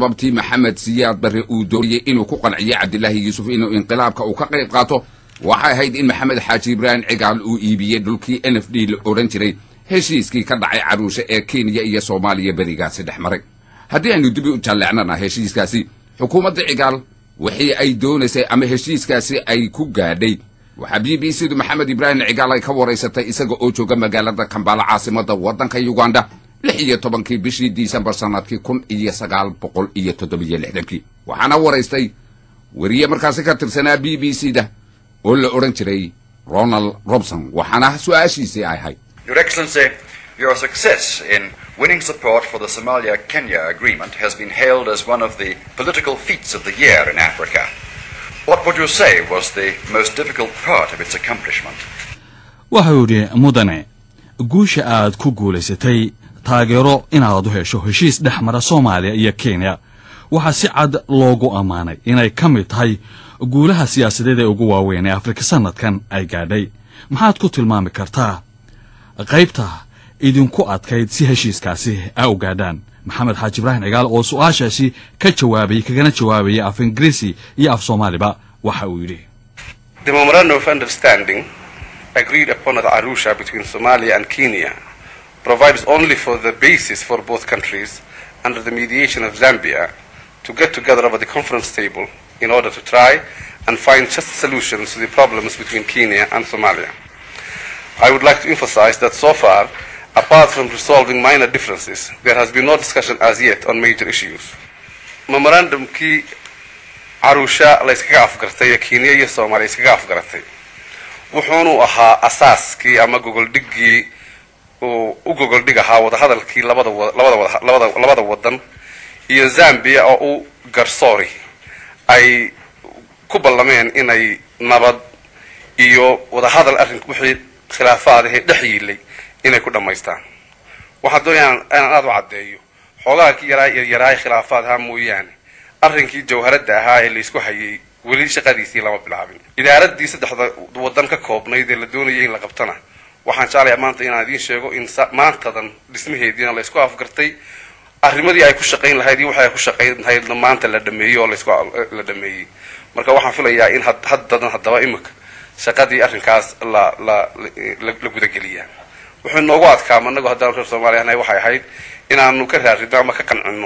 sababtii maxamed siyaad barre uu doonayey inuu ku qanciyo cabdilaahi yuusuf inuu inqilaabka uu ka qayb qaato waxay ahayd in maxamed xaaji ibraahim cigaal uu iibiyey dhulkii n f d la odhan jiray heshiiskii ka dhacay caruushe ee kenya iyo soomaaliya berigaasi dhex maray haddii aynu dibi u jalleecnana heshiiskaasi xukuumadda cigaal wixii ay doonaysay ama heshiiskaasi ay ku gaadhay waxaa b b c du maxamed ibraahim cigaal ay ka waraysatay isaga oo jooga magaalada kambaala caasimadda waddanka uganda lix iyo tobankii bishii disembar sannadkii kun iyo sagaal boqol iyo toddobiyo lixdankii waxaana waraystay weriye markaasi ka tirsanaa b b c da oo la odhan jiray ronald robson waxaana su-aashiisii ay ahayd Your Excellency, your success in winning support for the Somalia-Kenya agreement has been hailed as one of the political feats of the year in Africa. What would you say was the most difficult part of its accomplishment? waxa uu yidhi mudane guusha aad ku guulaysatay taageero inaad u hesho heshiis dhex mara soomaaliya iyo kenya waxaa si cad loogu ammaanay inay ka mid tahay guulaha siyaasadeed ee ugu waaweyn ee afrika sannadkan ay gaadhay maxaad ku tilmaami kartaa qaybta idinku adkayd si heshiiskaasi a u gaadhaan maxamed xaaji ibraahim cigaal oo su-aashaasi ka jawaabayay kagana jawaabayay af ingiriisi iyo af soomaaliba waxa uu yidhi The memorandum of understanding agreed upon at Arusha between Somalia and Kenya provides only for the basis for both countries under the mediation of Zambia to get together over the conference table in order to try and find just solutions to the problems between Kenya and Somalia. I would like to emphasize that so far, apart from resolving minor differences, there has been no discussion as yet on major issues. Memorandum key Arusha la iskaga afgartay ee Kenya iyo Soomaaliya iskaga afgaratay wuxuunu ahaa asaaskii ama gogoldhiggii uu u gogoldhig ahaa wadahadalkii labada wa- labada wada- labada labada wadan iyo Zambia oo u garsoori ay ku ballameen inay nabad iyo wadahadal arrin wixii khilaafaadahee dhex yiilay inay ku dhammaystaan waxaan doonayaa inaan aada u caddeeyo xoogaha ki yaraa yaryaraay khilaafaad ahaa mooyaane arrinkii jawharadda ahaa ee laysku hayay weli shaqadiisii lama bilaabin idaaradii saddexda wadan ka koobnayd ee la doonayay in la qabtana waxaan jeclayaa maanta inaan idiin sheego in sa- maantadan dhismaheediina laysku afgartay arrimadii ay ku shaqayn lahayd iyo waxay ku shaqayn lahaydna maanta la dhameeyey oo laysku la dhameeyey marka waxaan filayaa in had- haddadan haddaba imika shaqadii arrinkaas la la la la gudageliyaa wuxuu noogu adkaama annagu haddaan reer soomaaliya nahay waxay ahayd inaanu ka raarino ama ka qancino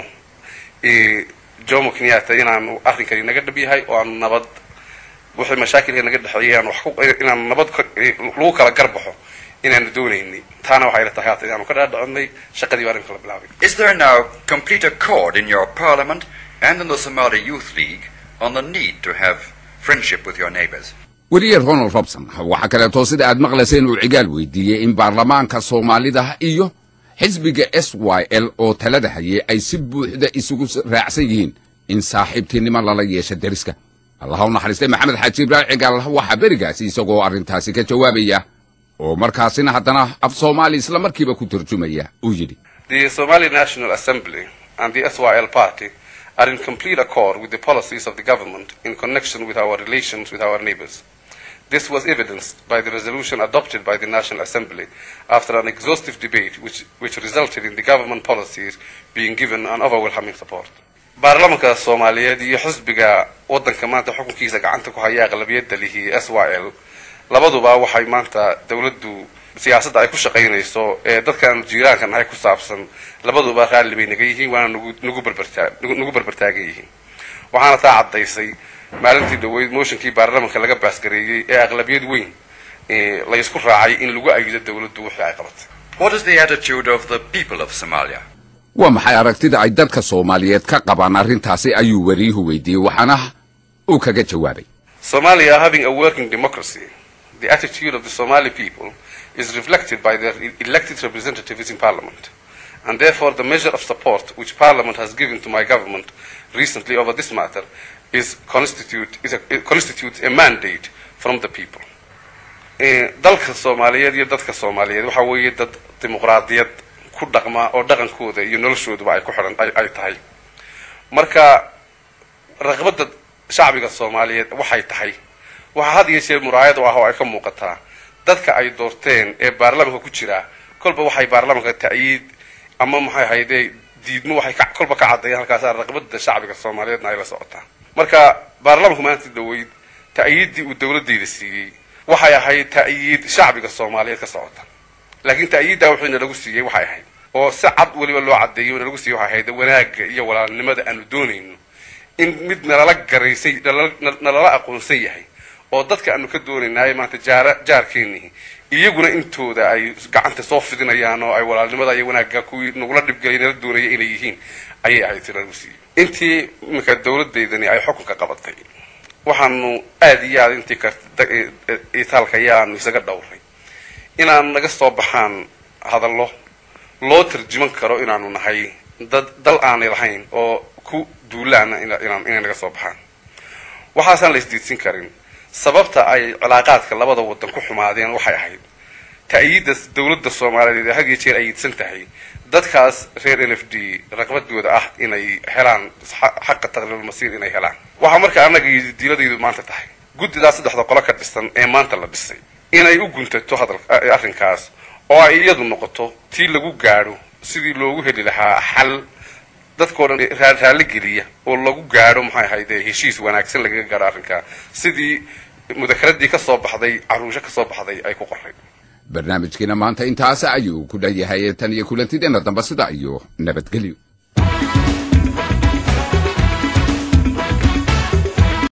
eh, jomo kenyatta inaanu arrinkani naga dhab yahay oo aanu nabad wixii mashaakilka naga dhexeeyay aan wax ku inaanu nabad ka- eh, lagu kala garbaxo inaanu doonaynay taana waxay ila tahay haata inaanu ka dhaadhacinay shaqadii baa arrinka la bilaabay Is there now complete accord in your parliament and in the Somali Youth League on the need to have friendship with your neighbors? weriye ronald robson waxaa kaleeto sida aad maqlayseen uu cigaal weydiiyey in baarlamaanka soomaalida iyo xisbiga s y l oo talada hayay ay si buuxda isugu raacsan yihiin in saaxiibtinimo lala yeesho deriska allaha u naxariistay maxamed xaaji ibraahim cigaal waxaa berigaasi isagoo arrintaasi ka jawaabaya oo markaasina haddana af soomaali isla markiiba ku turjumaya uu yidhi The Somali National Assembly and the SYL party are in complete accord with the policies of the government in connection with our relations with our neighbors. This was evidenced by the resolution adopted by the National Assembly after an exhaustive debate which, which resulted in the government policies being given an overwhelming support. baarlamanka soomaaliyeed iyo xisbiga wadanka maanta xukunkiisa gacanta ku haya aqlabiyadda lihi s y l labaduba waxay maanta dowladdu siyaasadda ay ku shaqaynayso ee dadkan jiiraanka nahay ku saabsan labaduba raalli bay naga yihiin waana nagu nagu berbertaa nagu- nagu berbertaagan yihiin waxaana taa caddaysay maalintii dhaweyd motionkii baarlamanka laga baasgareeyey ee aqlabiyad weyn ee la isku raacay in lagu ayido dowladdu wixii ay qabatay What is the attitude of the people of Somalia? waa maxay aragtida ay dadka soomaaliyeed ka qabaan arrintaasi ayuu weriyuhu weydiiyey waxaana uu kaga jawaabay Somalia having a working democracy, the attitude of the Somali people is reflected by their e- elected representatives in parliament. And therefore, the measure of support which parliament has given to my government recently over this matter is constitute, is a, it constitutes a mandate from the people. Eh, dalka soomaaliyeed iyo dadka soomaaliyeed waxa weeye dad dimuqraadiyad ku dhaqma oo dhaqankooda iyo noloshooduba ay ku xidhan ay, ay tahay marka raqbadda shacbiga soomaaliyeed waxay tahay waxaa had iyo jeer muraayad u ah oo ay ka muuqataa dadka ay doorteen ee baarlamanka ku jira kolba waxay baarlamanka ta'yiid ama maxay ahayde diidmo waxay ka kolba ka caddeeyeen halkaasa raqbada shacbiga soomaaliyeedna ay la socotaa marka baarlamanku maanta dhaweyd ta'yiiddii uu dawladayda siiyey waxay ahayd ta'yiid shacbiga soomaaliyeed ka socota laakiin ta'yiiddaa wuxuu inalagu siiyey waxay ahayd oo si cad weliba loo caddeeyo inalagu siiyey waxay ahayd wanaagga iyo walaalnimada aanu doonayno in mid nalala garaysay nalala aqoonsan yahay oo dadka aanu ka doonaynaaye maanta jaara jaarkeenihi iyaguna intooda ay gacanta soo fidinayaan oo ay walaalnimada iyo wanaagga kuwii nagula dhibgelay nala doonaya inay yihiin ayay ahayd si nalagu siiyey intii iminka dawladaydani ay xukunka qabatay waxaanu aada iyo aada intii itaalka ayaanu isaga dhowray inaan naga soo baxaan hadallo loo tarjuman karo inaanu nahay dad dal aanay lahayn oo ku duulaana inay naga soo baxaan waxaasaan la isdiidsin karin sababta ay cilaaqaadka labada wadan ku xumaadeen waxay ahayd ta'yiidda dawladda soomaaliyeed ee had iyo jeer ayiidsan tahay dadkaas reer n f d raqbadooda ah inay helaan xaqa taqliilulmasiir inay helaan waxaa marka annaga diiladaydu maanta tahay guddidaas saddexda qolo ka dhisan ee maanta la dhisay inay u guntato hadal arrinkaas oo ay iyadu noqoto tii lagu gaadho sidii loogu heli lahaa xal dadkao dhan raalli geliya oo lagu gaadho maxay ahayde heshiis wanaagsan lagaga gaadho arrinkaa sidii mudakaradii ka soo baxday caruusho ka soo baxday ay ku qoray barnaamijkiina maanta intaas ayuu ku dhan yahay tan iyo kulantideena damba sida iyo nabadgelyo